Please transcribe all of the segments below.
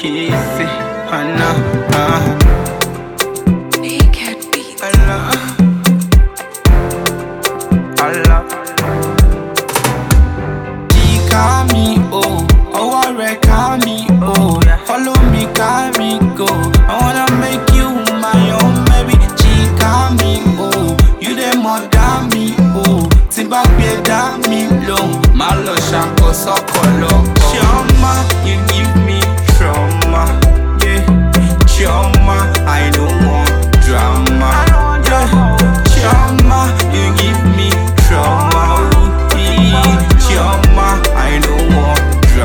kissy, Anna, ah, Naked beat. Allah, Allah. Ká mi o, ọwọ́ rẹ̀ ká mi o, follow me ká mi go. I wanna make you my own baby. Jí ká mi o, you dey mother mi o, tí bá gbé dá mi lóhùn, má lọ ṣàkóso ọ̀pọ̀lọpọ̀. Chioma, you give me trauma, yeah. Chioma, I don't want drama, yeah. Chioma, you give me trauma, ooh, yeah. Chioma, I don't want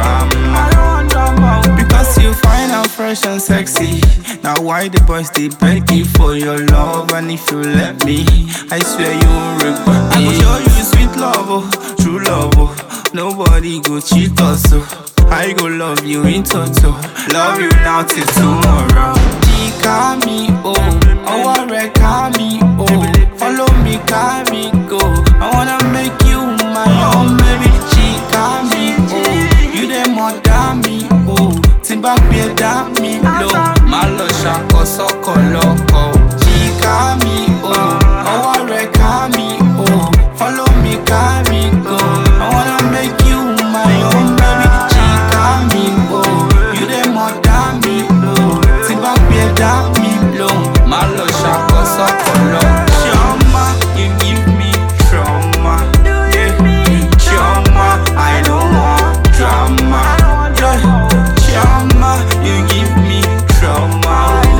drama. Because you find out fresh and sexy. Now why the boys they beg you for your love? And if you let me, I swear you won't regret me. I go show you sweet love, oh, true love, oh. Nobody go cheat us, oh. I go love you in total. Love you now till tomorrow. Ká mi o, ọwọ́ rẹ̀ ká mi o, follow me ká mi go. I wanna make you my own baby. Ká mi o, you dey mother mi o, tí n bá gbé dá mi lò, má lọ ṣàkóso ọ̀pọ̀lọpọ̀. Ká mi o, ọwọ́ rẹ̀ ká mi o, follow me ká mi go. I wanna make you my own baby. Ká mi o, you dey mother mi o, tí n bá gbé dá mi lò, má lọ ṣàkóso ọ̀pọ̀lọpọ̀. Chioma, you give me trauma. Yeah. Chioma, I don't want drama. Yeah. Chioma, you give me trauma.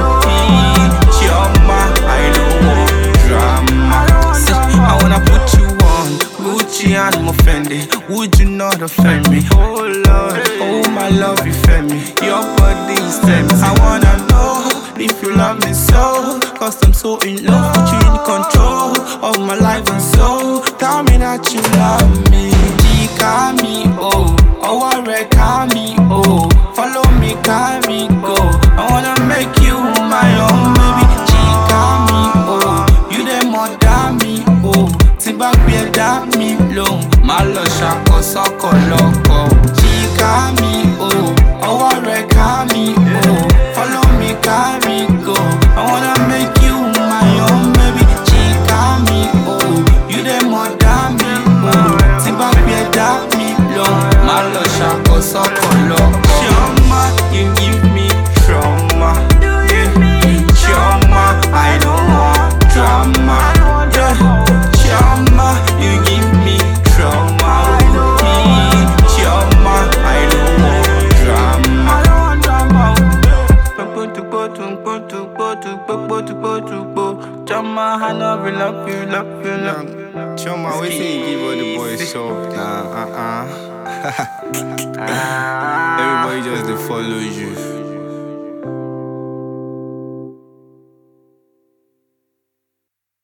Mm, Chioma, I don't want drama. See, I wanna put you on Gucci and Fendi. Would you not offend me? Oh Lord, oh my love, you fed me. Your body is tempting. I wanna know if you love me so. Cause I'm so in love with you in control of my life and soul. Tell me that you love me. Ká mi o, ọwọ́ rẹ̀ ká mi o, follow me ká mi go. I wanna make you my own baby. Ká mi o, you dey mother mi o, tí bá gbé dá mi lóhùn, má lọ ṣàkóso ọ̀pọ̀lọpọ̀. Ká mi o, ọwọ́ rẹ̀ ká mi o, follow me ká mi go. I wanna make you my own baby. Ká mi o, you dey mother mi o, tí bá gbé dá mi lóhùn, má lọ ṣàkóso ọ̀pọ̀lọpọ̀. Chioma, you give me trauma. Yeah. Chioma, I don't want drama. Yeah. Chioma, you give me trauma. Mm, Chioma, I don't want drama. Chioma, I love you, love you, love you, love you. Choma, wait till you give all the boys soft. Nah, uh uh. Everybody just they follow you.